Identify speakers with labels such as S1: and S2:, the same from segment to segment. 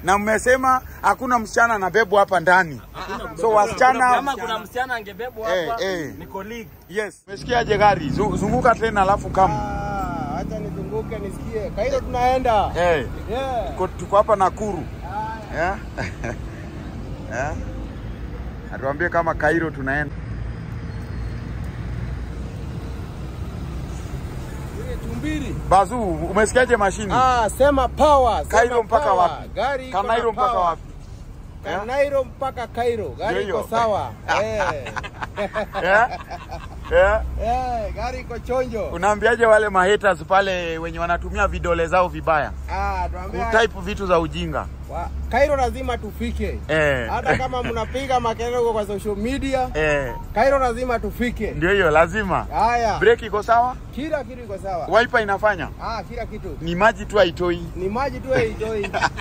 S1: na mmesema hakuna msichana anabebwa hapa ndani. So wasichana
S2: Kama kuna msichana angebebwa
S1: Eh,
S2: hapa
S1: eh.
S2: ni colleague.
S1: Yes. Umesikiaje gari? Zu- Zunguka tena alafu kama.
S3: Ah, Acha nizunguke nisikie. Kairo tunaenda.
S1: Eh,
S3: Yeah.
S1: tuko- tuko hapa Nakuru. Eh? Eh? Atuambie kama Cairo tunaenda.
S3: Tumbiri.
S1: Bazu, umesikiaje mashini?
S3: Ah, sema power. Sema
S1: Cairo mpaka
S3: power.
S1: wapi?
S3: Gari iko
S1: Kanairo
S3: na
S1: mpaka
S3: power.
S1: wapi? Eh?
S3: Kanairo mpaka Cairo. Gari
S1: Ndio
S3: iko
S1: hiyo.
S3: sawa. Eh.
S1: Eh? Eh?
S3: Eh, gari iko chonjo.
S1: Unaambiaje wale mahaters pale wenye wanatumia vidole zao vibaya?
S3: Ah, tuambia
S1: Kutype vitu za ujinga.
S3: wa- Cairo lazima tufike.
S1: Eh.
S3: Hata kama mnapiga makelele huko kwa social media,
S1: Eh,
S3: Cairo lazima tufike.
S1: ndio hiyo lazima.
S3: Haya.
S1: Break iko sawa?
S3: Kila kitu iko sawa.
S1: Wiper inafanya?
S3: Ah, kila kitu.
S1: Ni maji tu haitoi.
S3: Ni maji tu enjoy.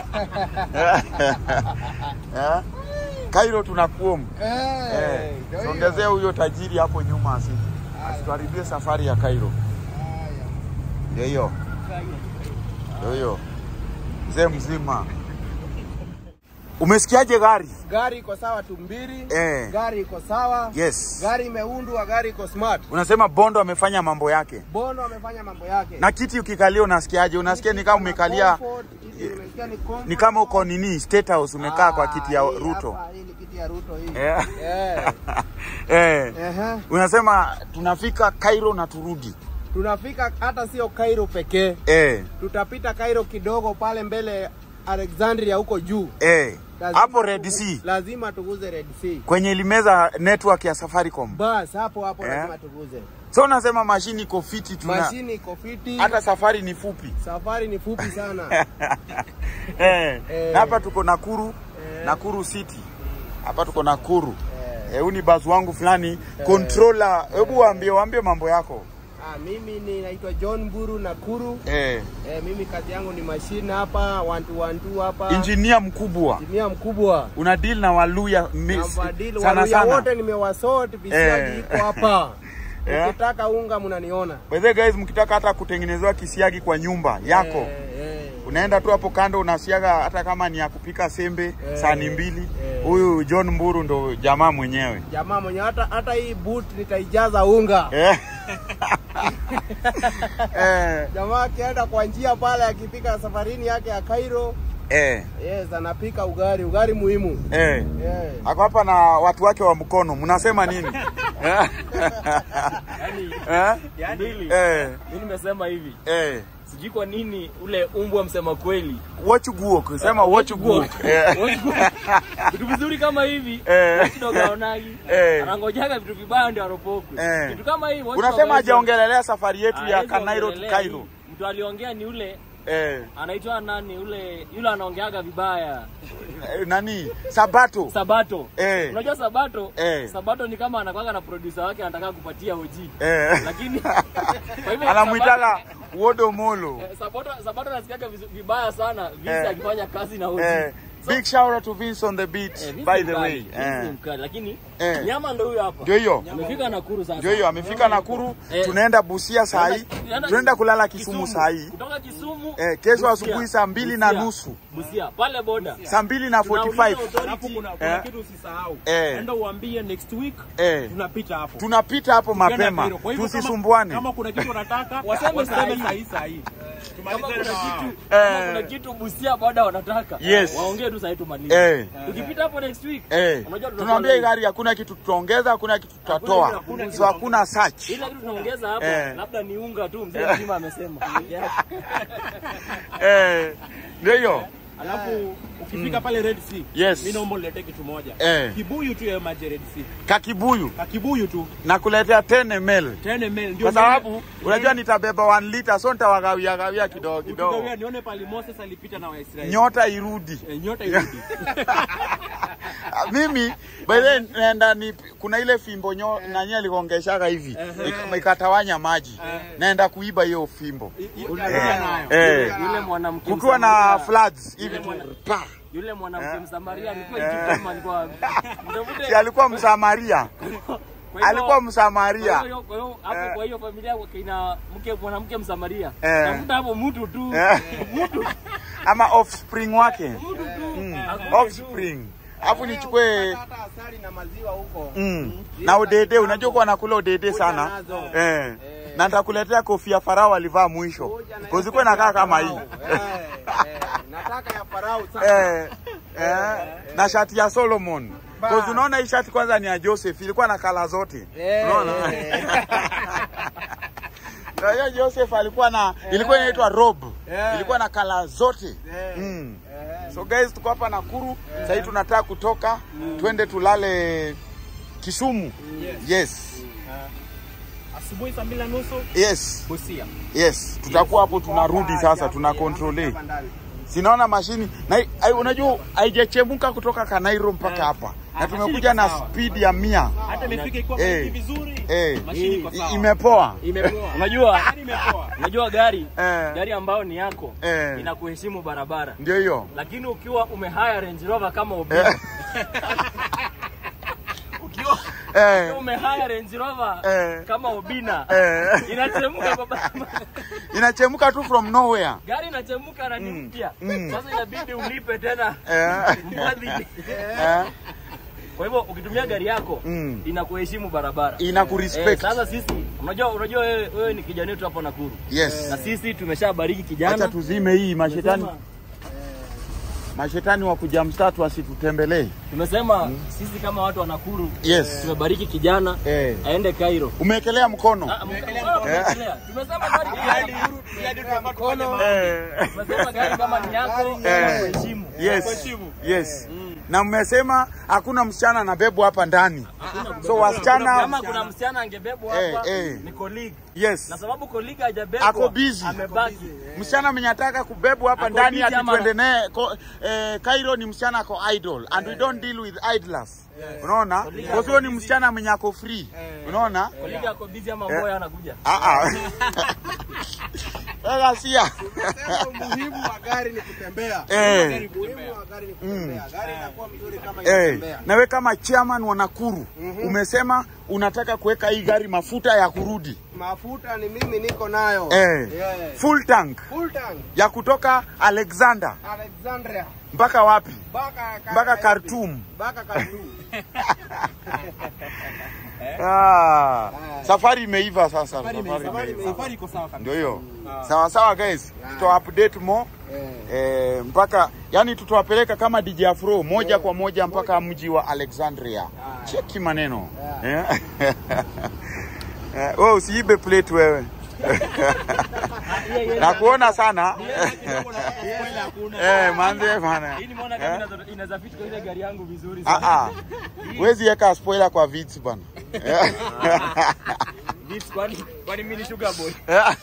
S1: Eh? Cairo tunakuomu.
S3: Eh.
S1: Eh,
S3: ndio hiyo.
S1: songezea huyo tajiri hapo nyuma asi asituharibie safari ya Cairo.
S3: Haya.
S1: Ndio hiyo. Ndio hiyo. Mzee mzima. Umesikiaje gari?
S3: Gari iko sawa tumbiri.
S1: Eh.
S3: Gari iko sawa.
S1: Yes.
S3: Gari imeundwa, gari iko smart.
S1: Unasema Bondo amefanya mambo yake.
S3: Bono amefanya mambo yake.
S1: Na kiti ukikalia unasikiaje? Unasikia ni kama umekalia
S3: Comfort, hizi nimesikia ni comfort.
S1: ni kama uko nini State House umekaa kwa
S3: Ah,
S1: kiti ya
S3: hii
S1: Ruto.
S3: hapa, Hii ni kiti ya Ruto hii.
S1: Eh.
S3: Eh.
S1: Eh.
S3: Ehe.
S1: Unasema tunafika Cairo na turudi.
S3: Tunafika hata sio Cairo pekee.
S1: Eh.
S3: Tutapita Cairo kidogo pale mbele Alexandria huko juu.
S1: Eh.
S3: Lazima
S1: Hapo Red
S3: tugu-
S1: Sea
S3: Lazima tuguze Red Sea.
S1: kwenye ilimeza network ya Safaricom.
S3: Bas hapo hapo
S1: Eh.
S3: lazima tuguze.
S1: So unasema mashini iko fiti tuna
S3: Mashini iko fiti.
S1: hata safari ni fupi.
S3: Safari ni fupi sana.
S1: eh.
S3: Eh.
S1: Na hapa tuko Nakuru, Nakuru City. Hapa tuko Nakuru. Eh, huyu ni basi wangu fulani controller. Hebu waambie waambie mambo yako.
S3: Ah, mimi ni naitwa John Mburu Nakuru.
S1: Eh.
S3: Eh, mimi kazi yangu ni mashine hapa, one to one two hapa.
S1: Engineer mkubwa.
S3: Injinia mkubwa.
S1: Una deal na Waluya mi-
S3: Nambadili
S1: sana
S3: waluya
S1: sana.
S3: wote nimewasort, visiagi
S1: Eh.
S3: iko hapa.
S1: Eh.
S3: Ukitaka unga mnaniona.
S1: By the way, guys, mkitaka hata kutengenezewa kisiagi kwa nyumba yako
S3: Eh, eh.
S1: unaenda tu hapo kando unasiaga, hata kama ni ya kupika sembe
S3: Eh.
S1: sani mbili.
S3: Eh.
S1: Huyu John Mburu ndo jamaa mwenyewe
S3: Jamaa mwenye hata hata hii boot nitaijaza unga.
S1: eh. eh.
S3: Jamaa akienda kwa njia pale akipika safarini yake ya Cairo,
S1: Eh.
S3: yes, anapika ugali, ugali muhimu.
S1: Eh.
S3: Yeah.
S1: Ako hapa na watu wake wa mkono, mnasema nini? eh? eh?
S2: Mbili.
S1: Eh.
S2: Mimi nimesema hivi.
S1: Eh.
S2: Sijui kwa nini ule umbwa msema kweli.
S1: Watch guok, sema watch guok. Eh.
S2: Vitu vizuri kama hivi
S1: Eh.
S2: kidogo aonagi.
S1: Eh.
S2: Anangojaga vitu vibaya ndio aropokwe.
S1: Eh.
S2: Kitu kama hii watch
S1: Unasema
S2: dog
S1: hajaongelelea safari yetu
S2: hawezi-
S1: ya
S2: hawezi
S1: Kanairo to
S2: ongelelea
S1: Cairo.
S2: hii. Mtu aliongea ni ule
S1: Eh.
S2: anaitwa nani ule yule anaongeaga vibaya.
S1: Eh, Nani? Sabato.
S2: Sabato.
S1: Eh.
S2: Unajua Sabato?
S1: Eh.
S2: Sabato ni kama anakuwaga na producer wake anataka kupatia hoji.
S1: Eh.
S2: Lakini kwa hivyo
S1: Anamwitaga Wodo Molo.
S2: Sabato- eh, Sabato Sabato anasikiaga vizu- vibaya sana Vince
S1: Eh.
S2: akifanya kazi na hoji.
S1: Eh.
S2: So-
S1: Big shout out to Vince on the beat
S2: Eh, Vince
S1: by
S2: ni
S1: the
S2: mkali,
S1: way.
S2: Vince ni
S1: Eh.
S2: mkali, lakini
S1: Eh.
S2: nyama ndo huyo hapa.
S1: Ndio hiyo.
S2: Amefika Nakuru sasa.
S1: Ndio hiyo amefika Nakuru,
S2: Eh.
S1: tunaenda Busia saa hii.
S2: Tunaenda-
S1: Tunaenda kulala Kisumu saa hii.
S2: Kutoka Kisumu.
S1: Eh, kesho
S2: Busia.
S1: asubuhi saa mbili na
S2: Busia.
S1: nusu.
S2: Busia pale boda.
S1: Saa mbili na
S2: Tunauliza
S1: 45.
S2: authority.
S4: Alafu kuna, kuna
S1: Eh.
S4: kitu usisahau.
S1: Eh.
S4: Enda uambie next week
S1: Eh.
S4: tunapita hapo.
S1: Tunapita hapo
S4: Tukienda
S1: mapema.
S4: Cairo. Kwa hivyo kama-
S1: Tusisumbuane.
S4: Kama kuna kitu unataka
S2: Waseme
S4: waseme
S2: sahi.
S4: saa hii saa hii.
S2: Kama
S4: Tumalizane
S2: kuna
S4: na wao.
S2: kitu, kama
S1: Eh.
S2: kuna kitu Busia boda wanataka.
S1: Yes.
S2: Waongee tu sasa tumalize.
S1: Eh.
S2: Tukipita hapo next week.
S1: Eh.
S2: Unajua tutakuwa
S1: Tunaambia hii
S2: live.
S1: gari hakuna kitu tutaongeza, hakuna kitu tutatoa.
S4: hakuna
S1: So hakuna search.
S2: Ile kitu tunaongeza hapa
S1: Eh.
S2: labda ni unga tu mzee mzima amesema. Yeah.
S1: Eh. Ndio hiyo.
S4: Alafu ukifika pale Red Sea,
S1: Yes.
S4: mimi naomba uniletee kitu moja.
S1: Eh.
S4: Kibuyu tu ya maji Red Sea.
S1: Kakibuyu
S4: Kakibuyu tu
S1: na kuletea 10 ml.
S4: 10 ml ndio
S1: Kwa sababu unajua nitabeba 1 liter so nitawagawia gawia kidogo kidogo.
S4: ukigawia nione pale Moses alipita na Waisraeli.
S1: Nyota irudi.
S4: Eh, nyota irudi.
S1: Ah, mimi by the way, naenda ni kuna ile fimbo nyo nani aligongeshaga hivi ik- ikatawanya maji naenda kuiba hiyo fimbo
S4: Utarudia nayo.
S1: eh
S2: Yule mwanamke
S1: kukiwa na
S2: Msamaria-
S1: floods hivi tu
S2: mwana-
S1: pa
S2: Yule mwanamke Msamaria alikuwa Egypt kama alikuwa mtafute
S1: si alikuwa msamaria
S2: Kwa hivyo-
S1: alikuwa msamaria
S2: Kwa hiyo- kwa hiyo hapo kwa hiyo familia ina mke mwanamke Msamaria.
S1: Eh.
S2: Tafuta hapo mtu tu.
S1: Eh.
S2: Mtu
S1: ama offspring wake
S2: mtu tu.
S1: offspring alafu nichukue
S3: Hata asali na maziwa huko.
S1: mm. na udede unajua kuwa nakula udede sana
S3: nazo.
S1: eh. na nitakuletea kofia farao alivaa mwisho kozikuwe nakaa kama hii
S3: Eh, eh, nataka ya farau sana.
S1: eh, eh, na shati ya Solomon Cause unaona hii shati kwanza ni ya Joseph ilikuwa na kala zote
S3: Eh,
S1: unaona
S3: eh.
S1: Na hiyo Joseph alikuwa na ilikuwa inaitwa robe
S3: Eh.
S1: ilikuwa na kala zote
S3: Eh.
S1: mm.
S3: Eh,
S1: So guys tuko hapa Nakuru sasa hivi tunataka kutoka twende tulale Kisumu yes
S4: Asubuhi saa mbili na nusu
S1: yes
S4: Busia.
S1: yes tutakuwa hapo tunarudi sasa tuna control
S3: hapa ndani.
S1: sinaona mashini na ai- unajua haijachemuka kutoka Kanairo mpaka hapa na tumekuja na speed ya mia
S4: Hata imefika iko
S1: Eh.
S4: vizuri.
S1: eh,
S4: Mashini iko
S1: i-
S4: sawa.
S1: imepoa
S2: Imepoa. Unajua,
S4: Gari imepoa.
S2: unajua gari
S1: Eh.
S2: gari ambayo ni yako
S1: Eh.
S2: inakuheshimu barabara,
S1: ndio hiyo
S2: lakini ukiwa umehaya Range Rover kama Obina,
S1: eh,
S2: ukiwa
S1: eh,
S2: umehaya Range Rover
S1: Eh.
S2: kama Obina
S1: eh.
S2: inachemuka kwa barabara.
S1: inachemuka tu from nowhere
S2: Gari inachemuka na ni mpya.
S1: Mm.
S2: Sasa inabidi ulipe tena
S1: eh,
S2: mfadhili.
S1: eh,
S2: Kwa hivyo ukitumia gari yako
S1: Mm.
S2: inakuheshimu barabara. Eh,
S1: inakurespect
S2: sasa sisi unajua unajua wewe, wewe ni kijana wetu hapa Nakuru.
S1: yes
S2: Na sisi tumeshabariki
S1: acha
S2: kijana.
S1: tuzime hii mashetani
S2: Tumesema-
S1: mashetani wa kuja mstatu wasitutembelee
S2: Tumesema sisi kama watu wa Nakuru
S1: yes
S2: tumebariki kijana
S1: eh.
S2: aende Cairo.
S1: umeekelea mkono
S2: Ah, mkono umewekelea. Tumesema gari gari
S3: Mkono.
S1: eh.
S2: tumesema gari kama ni yako
S1: Eh.
S2: kuheshimu.
S1: yes yes na mmesema hakuna msichana anabebwa hapa ndani so wasichana
S2: Kama kuna msichana angebebwa
S1: Eh,
S2: hapa
S1: eh.
S2: ni colleague.
S1: yes
S2: Na sababu colleague hajabebwa
S1: Ako busy.
S2: amebaki.
S1: msichana mwenye ataka kubebwa hapa
S2: Ako
S1: ndani
S2: busy
S1: ati
S2: ama-
S1: tuende naye ko- eh, Cairo ni msichana ako idol and we don't deal with idlers unaona kwa hiyo ni msichana mwenye ako free unaona
S2: Colleague ako busy ama mboya anakuja.
S1: ah ah Sasa sia
S3: Sema umuhimu wa gari ni kutembea.
S1: eh
S3: Umuhimu wa gari ni kutembea. Gari inakuwa mzuri kama
S1: Eh,
S3: inatembea.
S1: nawe kama chairman wa Nakuru umesema unataka kuweka hii gari mafuta ya kurudi
S3: Mafuta ni mimi niko nayo.
S1: eh,
S3: Yeah.
S1: full tank
S3: Full tank.
S1: ya kutoka Alexander
S3: Alexandria.
S1: mpaka wapi?
S3: Mpaka
S1: Mpaka Khartoum.
S3: Mpaka Khartoum.
S1: Ah, safari imeiva sasa. Safari
S4: Safari
S1: imeiva.
S4: safari iko sawa kabisa.
S1: Ndio hiyo. Sawa sawa guys, tuta update more
S3: Eh.
S1: eh, mpaka yani tutawapeleka kama DJ Afro moja kwa moja mpaka mji wa Alexandria. Cheki maneno. Eh? Eh, wewe usiibe plate wewe. Nakuona sana.
S2: Spoiler hakuna.
S1: Eh, manze bana.
S2: Hii nimeona kama inaweza- inaweza fit kwa ile gari yangu vizuri
S1: Ah
S2: sana.
S1: ah. Wezi weka spoiler kwa vits bana.
S2: This kwani kwani mimi ni sugar boy.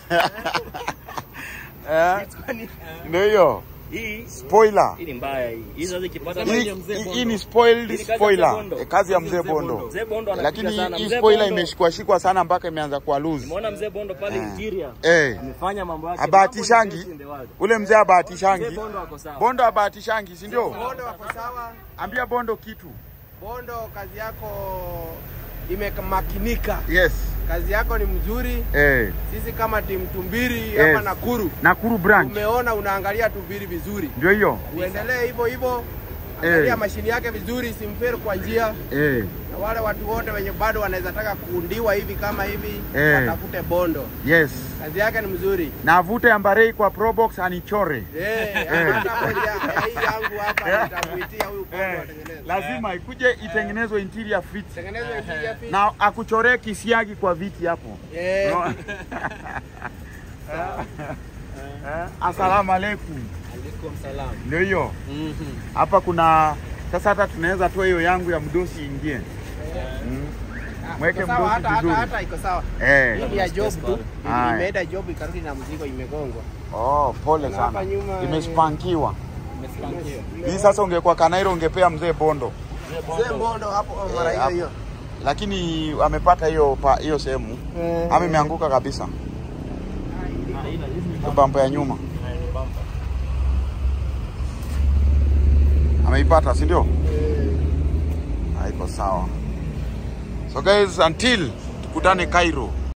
S1: Eh,
S2: Kwani
S1: ndio hiyo.
S2: hii
S1: Spoiler.
S2: hii ni mbaya hii. Hii sasa ikipata
S1: Hii-
S2: ya mzee
S1: hii-
S2: Bondo.
S1: Hii ni spoiled
S2: Hii ni kazi ya
S1: spoiler.
S2: Mzee Bondo.
S1: Eh, Kazi ya mzee
S2: Mzee
S1: Bondo.
S2: Mzee Bondo anapiga
S1: Lakini
S2: sana.
S1: hii
S2: Mzee
S1: spoiler
S2: Bondo-
S1: imeshikwa shikwa sana mpaka imeanza kuwa loose.
S2: Nimeona mzee Bondo pale interior.
S1: Eh.
S2: Amefanya mambo yake.
S1: Abahatishangi.
S2: Mambo ni best in the world.
S1: Ule mzee
S2: Mzee
S1: abahatishangi.
S2: Bondo ako sawa.
S1: Bondo abahatishangi, si ndio?
S3: Bondo wako sawa.
S1: Ambia Bondo kitu.
S3: Bondo, kazi yako imemakinika.
S1: Yes.
S3: Kazi yako ni mzuri.
S1: Eh.
S3: Sisi kama timu Tumbiri
S1: Yes.
S3: hapa Nakuru
S1: Nakuru branch.
S3: umeona unaangalia Tumbiri vizuri.
S1: Ndio hiyo.
S3: Uendelee hivyo hivyo. Angalia
S1: Eh.
S3: mashini yake vizuri, simferi kwa njia.
S1: Eh.
S3: Na wale watu wote wenye bado wanaweza taka kuundiwa hivi kama hivi
S1: Eh.
S3: watafute Bondo.
S1: Yes.
S3: Kazi yake ni mzuri.
S1: Na avute ambarei kwa Probox anichore.
S3: Eh, hata moja ya hii yangu hapa nitamuitia huyu Bondo
S1: Eh.
S3: atengeneze.
S1: Lazima ikuje itengenezwe interior fit.
S3: Tengenezwe interior fit.
S1: Na akuchoree kisiagi kwa viti hapo.
S3: Eh.
S1: No. Eh, Asalamu alaikum.
S2: Alaikum salam.
S1: Ndio hiyo.
S2: Mhm.
S1: Hapa kuna sasa hata tunaweza toa hiyo yangu ya mdosi ingie. Mm. Mweke
S3: Iko sawa,
S1: mdosi
S3: hata hata
S1: vizuri.
S3: hata iko sawa.
S1: Eh.
S3: Hii ni ya job tu.
S1: Haya.
S3: Imeenda job ikarudi na mzigo imegongwa.
S1: Oh, pole
S3: Na hapa
S1: sana.
S3: nyuma, eh,
S1: Imespankiwa.
S2: Umesikia?
S1: Hii sasa ungekuwa Kanairo ungepea mzee Bondo.
S3: Mzee Bondo hapo oh, mara hiyo
S1: hapo.
S3: hiyo.
S1: Lakini amepata hiyo pa- hiyo sehemu.
S3: Eh.
S1: Ama imeanguka kabisa.
S2: Ah, ila hizi ni
S1: Hiyo bampa ya nyuma.
S2: bumper. Ni bumper.
S1: Ameipata, si ndio? Haiko sawa. So guys, until tukutane Cairo.